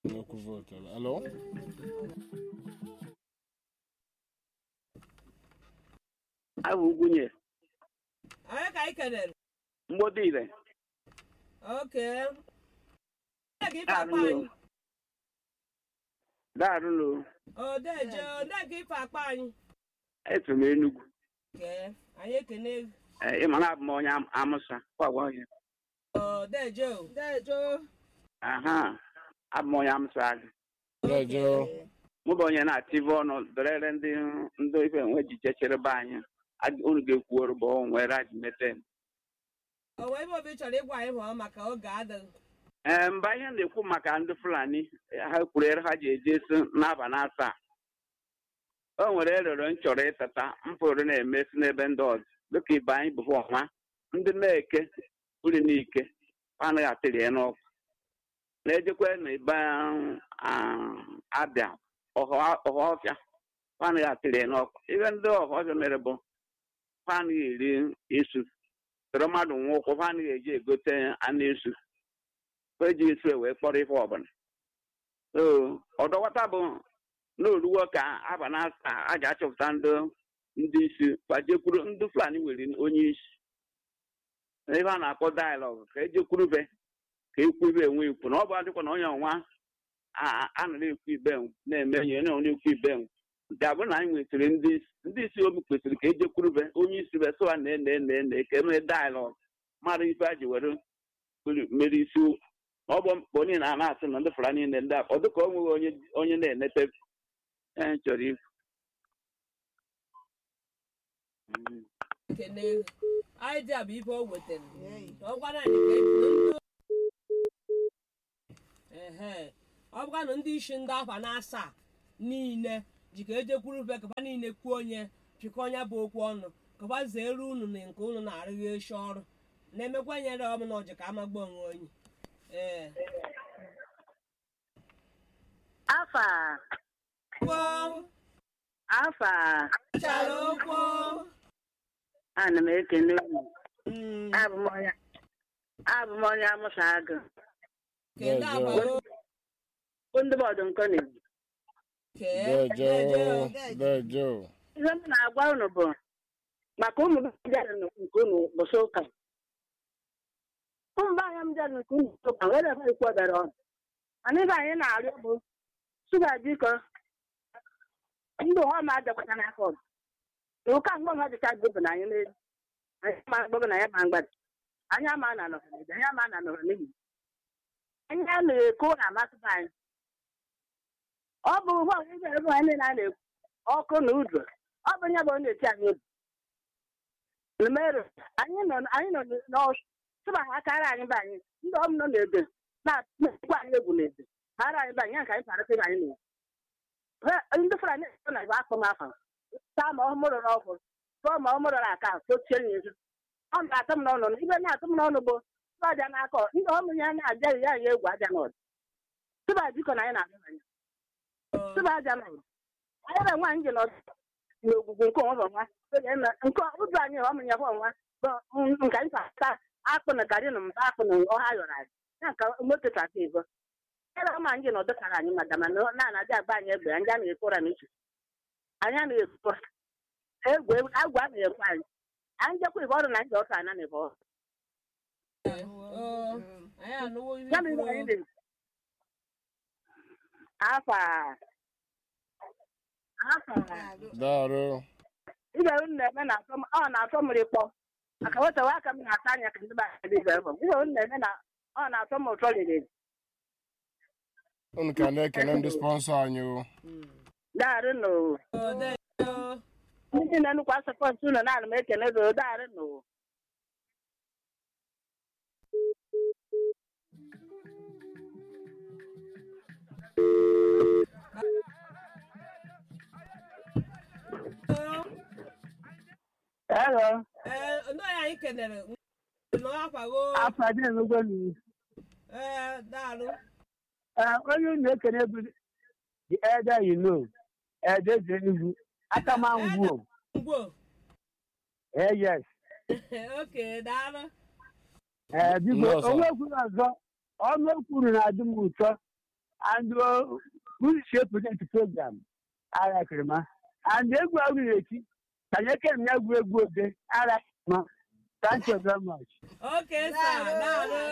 N'okwu vootu. Alo? abụ ugwunye onye ka anyị kelere mgbodi ire oke onye ka ife akpa Daarụ anyị daarụlo odeje onye ka ife akpa anyị etu m enugwu kee anyị ekene Ee, ị ma na abụ m onye Am- amụsa kwagwa onye odeje o deje aha abụ m onye amụsa agụ Deje o. mụ bụ onye na-atịve ọnụ dọrere ndị ndị ife nwe ji jechere be anyị Ag- unu ga-ekwuorụ bụ nwere aji mete o wee ebe obi chọrọ ịgwa anyị hụọ maka oge adịghị ee mba ihe m na-ekwu maka ndị fulani ha kwurere ha ji eje esi n'aba na asaa o nwere erere m chọrọ ịtata mpụrụ na-emesi n'ebe ndị ọzọ dịka ibe anyị bụ ọnwa ndị na-eke uri n'ike ha anaghị atịrị ya n'ọkụ na-ejekwe na ibe ah, abịa ọhọfịa ha anaghị atịrị ya n'ọkụ ihe ndị ọhọfịa mere bụ ha anaghị eri isu tụrụ mmadụ nwa ụkwụ ha anaghị eji egote anụ isu eji esu wee kpọrọ ife ọbụla ọdọwata bụ n'oruwo ka aba na asa a ga achọpụta ndị ndị isi gbajekwuru ndị fulani nwere onye isi ebe a na-akpọ dialọg ka ejekwurube ka ekwu ibe enwe ikwu na ọ bụ adịkwa na onye ọnwa a nara ekwu ibe na-eme enyi onye na-ekwu ibe ga-abụ na anyị nwetara ndị isi ndị isi obi kwesịrị ka ejekwurube onye isi be sụwa na ene ene ene ka emee dialọg mara ife a ji were mere isi okwu ọ bụ mkpọ niile a na-asị na ndị fara niile ndị a ọ dịka o nweghị onye onye na-enete ee chọrọ ikwu Mm. ekene anyị dị abụ ife o wetara ọ gwara anyị ka ebido ndị ehe ọ bụkwa na ndị isi ndị afa na-asa niile ji ka ejekwuru be kaba niile kwuo onye chịkọ onye bụ okwu ọnụ kaba zeere unu na nke unu na-arụghị eshi ọrụ na-emekwa nyere ọm na ọjị ka amagba onwe onye ee afa kwuo afa chara okwu ana m ekele unu Mm, abụ m onye abụ m onye amụsa agụ kele Deje o. agbara bụ ndị bọọdụ nkọ na-eji kee Deje o. Deje o. ihe m na-agwa unu bụ maka ụmụ bịara nke unu bụsị ụka ụmụ be anya m bịara nke unu bụsị ụka were ebe ikwu obere ọnụ mana ibe anyị na-arịọ bụ shuga biko ndị ụwa ma adịkwata n'afọ ọzọ na ụka mgbe ha dịcha bụ na anyị n'elu anyị ma mgbọbụ na ya ma mgbada anyị ama na nọrọ anyị ama na nọrọ n'ihi anyị a na-ekwu na-amasịba anyị ọ bụ ụgbọ ebe ebe anyị niile a na-ekwu ọkụ na udo ọ bụ nye bụ onye eti anyị obi merụ anyị nọ anyị nọ n'ọsụ tụba ha kara anyị be anyị ndị ọm nọ n'ebe na-ekwu anyị egwu n'ebe ha ara anyị be anyị ya ka anyị parịta ibe anyị na ndị fara na-ekwu na igbe akpọ m afọ taa ma ọhụrụ n'ọkụ tụọ ma ọhụrụ na aka tochie ya ezu ọ na-atụ m n'ọnụ ibe na-atụ m n'ọnụ bụ tụba aja n'aka ọ- ndị ọmụ ya na-ajaghị ya ya egwu aja n'ọdụ tụba jikọ na anyị na-abịa anyị tụba aja n'ọdụ anyị ebe nwaanyị ji n'ọdụ n'ogwugwu nke onwe bụ nwa nke ụdụ anyị ọmụ ya bụ nwa bụ nke anyị ata akpụ na garị na mba akpụ na ọha yọrọ anyị ya ka moto tata ego ebe ọma anyị nọdụ kara anyị mada mana na anaghị agba anyị egbe anyị anaghị ekwora n'uche anyị anaghị ekwu egwu agwa a na-ekwe anyị anyị jekwa ibe ọrụ na anyị ọka ana na ibe ọrụ oo anyị anụwo ihe ya mere anyị kwuru na afa afa Darụ. ibe unu na-eme na-atọ m- ọ na-atọ m rịkpọ maka wetewa aka m na-ata anya ka ndị be anyị ibe bụ ibe unu na-eme na ọ na-atọ m ụtọ riri Unu ka na-ekele ndị sponsọ anyị o. daarụ nụ odeje ndị na-enukwa sọpọtụ unu na-ana m ekele gị daarụ nụ Hello. ee ndị onye anyị kelere n'akwago Afọ adị enugwe n'iwu. ee daalụ onye unu ekele bụ the elder you know edeze enugwu aka ma ngwuo ngwo eh yes oke daalụ ee biko Nnọọ, sir. onwe kwuru ọzọ ọnụ ekwuru na-adị m ụtọ and who shape the program ara kirima and egwu ahụ na-eti tanye kem ya egwu egwu ode ara kirima thank you very much Okay, sir. Daalụ.